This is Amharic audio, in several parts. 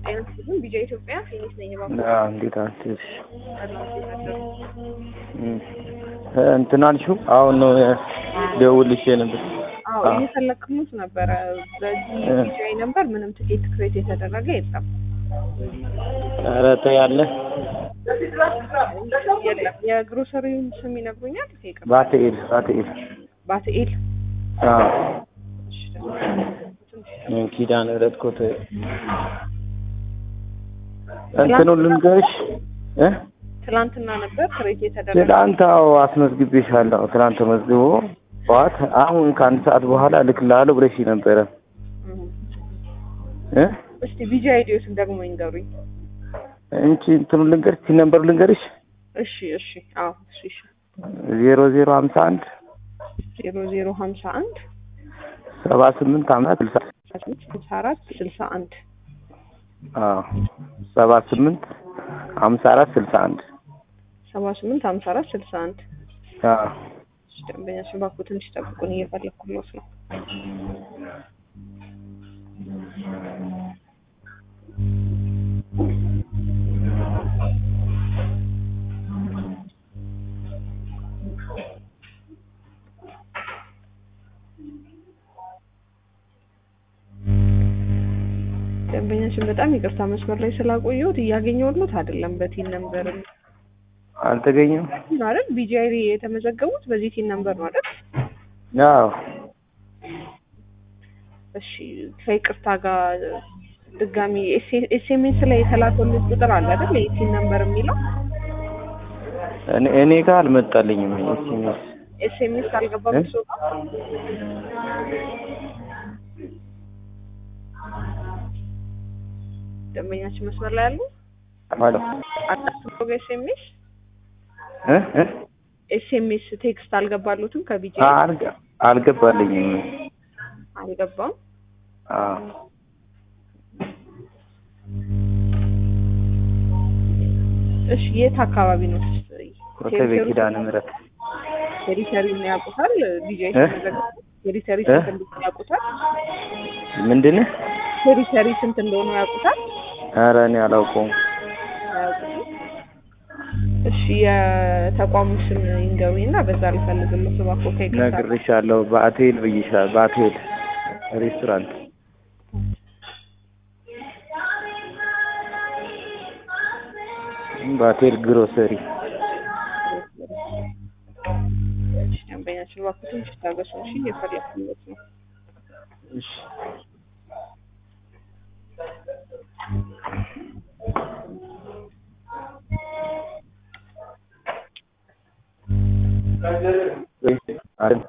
ጤና ይስጥልኝ ቢጃ ኢትዮጵያ ፊኒክስ ነኝ እባክዎ አዎ፣ እንዴት አደርሽ? ሰላም እንዴት አደሩ? እም፣ እንትን አልሽው? አሁን ነው ደውልሽ ነበር። አዎ አዎ። እየፈለክሙት ነበረ። በዚህ እ። ቢጃይ ነበር ምንም ትኬት ክሬት የተደረገ የለም ኧረ ተይ አለ የለም። የግሮሰሪውን ስም ይነግሩኛል? ይቅርታ። ባትኤል ባትኤል ባትኤል አዎ እሺ፣ ትንሽ ኪዳነ ምሕረት ኮተ እንትኑ ልንገርሽ እ ትላንትና ነበር ክሬት የተደረገ ትላንት አዎ አስመዝግቤሻለሁ። ትላንት ተመዝግቦ ጠዋት አሁን ከአንድ ሰዓት በኋላ እልክልሃለሁ ብለሽ ነበረ እም። እ እስቲ ቢጃ አይዲዮስን ደግሞ ይንገሩኝ። እንቺ እንትኑ ልንገርሽ ሲ ነምበሩ ልንገርሽ እሺ እሺ አዎ እሺ እሺ ዜሮ ዜሮ ሀምሳ አንድ ዜሮ ዜሮ ሀምሳ አንድ ሰባ ስምንት ሀምሳ ስልሳ ስልሳ አራት ስልሳ አንድ አዎ ሰባ ስምንት ሀምሳ አራት ስልሳ አንድ ሰባ ስምንት ሀምሳ አራት ስልሳ አንድ አዎ እሺ፣ ደንበኛ ስባኩ ትንሽ ጠብቁን፣ እየፈለኩሎት ነው። ደንበኛችን በጣም ይቅርታ መስመር ላይ ስላቆየሁት እያገኘሁት አይደለም። በቲን ነምበር አልተገኘም። አይደል? ቢጂአይ የተመዘገቡት በዚህ ቲን ነምበር ነው አይደል? አዎ እሺ ከይቅርታ ጋር ድጋሚ ኤስኤምኤስ ላይ የተላከልኝ ቁጥር አለ አይደል? የቲን ነምበር የሚለው እኔ እኔ ጋር አልመጣልኝም ኤስኤምኤስ ኤስኤምኤስ አልገባም እ? እሱ ጋር ደንበኛችን መስመር ላይ ያሉ ማለት አጣጥሎ ኤስኤምኤስ እ እ ኤስኤምኤስ ቴክስት አልገባሉትም ከቢጂ አልገ- አልገባልኝም። አልገባም። አዎ እሺ የት አካባቢ ነው? ኮተቤ ኪዳነ ምሕረት ቴሪተሪ ነው ያውቁታል? ቢጂ እ? ቴሪተሪ እ? ስንት እንደሆነ ያውቁታል? ምንድን ቴሪተሪ ስንት እንደሆነ ያውቁታል? ኧረ እኔ አላውቀውም። አያውቁትም? እሺ የተቋሙ ስም ይንገሩኝ እና በዛ ልፈልግልህ እባክዎ ከይቅርታ ጋር። ነግሬሻለሁ። ባቴል ብዬሻለሁ። ባቴል ሬስቶራንት ባቴል ግሮሰሪ እሺ፣ ደንበኛችን እባክዎ ትንሽ ታገሱ እሺ፣ እየፈለኩለት ነው። እሺ አይደል?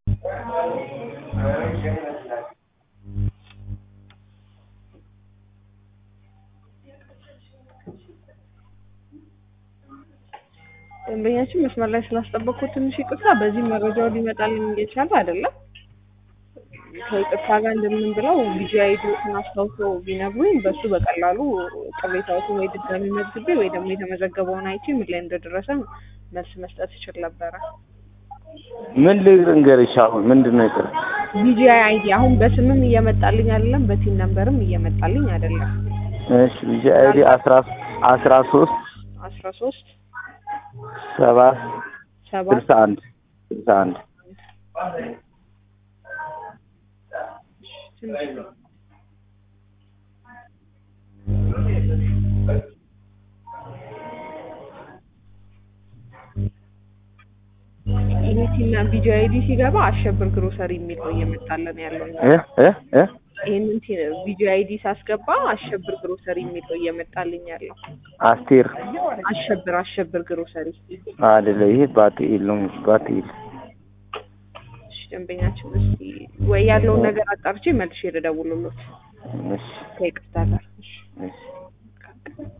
ደንበኛችን መስመር ላይ ስላስጠበቅኩት ትንሽ ይቅርታ። በዚህ መረጃው ሊመጣልኝ እየቻለ አይደለም። ከይቅርታ ጋር እንደምን ብለው ቢጂ አይዲዎትን አስታውሰው ቢነግሩኝ በሱ በቀላሉ ቅሬታዎትን ወይ ድጋሚ መዝግቤ ወይ ደግሞ የተመዘገበውን አይቼ ምን ላይ እንደደረሰ መልስ መስጠት ይችል ነበረ። ምን ልንገርሽ? አሁን ምንድን ነው ይቅር ቢጂ አይዲ አሁን በስምም እየመጣልኝ አይደለም፣ በቲን ነምበርም እየመጣልኝ አይደለም። እሺ ቢጂ አይዲ አስራ አስራ ሶስት አስራ ሶስት ሰባት ሰባት ስልሳ አንድ ስልሳ አንድ ትንሽ ነው። ይሄ ቲና ቢጂ አይዲ ሲገባ አሸብር ግሮሰሪ የሚል ነው እየመጣለን ያለው። እ እ እ ይህንን ቢጂ አይዲ ሳስገባ አሸብር ግሮሰሪ የሚል ነው እየመጣልኝ ያለው። አስቴር አሸብር አሸብር ግሮሰሪ። አይደለ? ይሄ ባትኤል ነው። ባትኤል እሺ ደንበኛችን እስኪ ወይ ያለውን ነገር አጣርቼ መልሼ ልደውልሎት እሺ ከይቅርታ ጋር። እሺ እሺ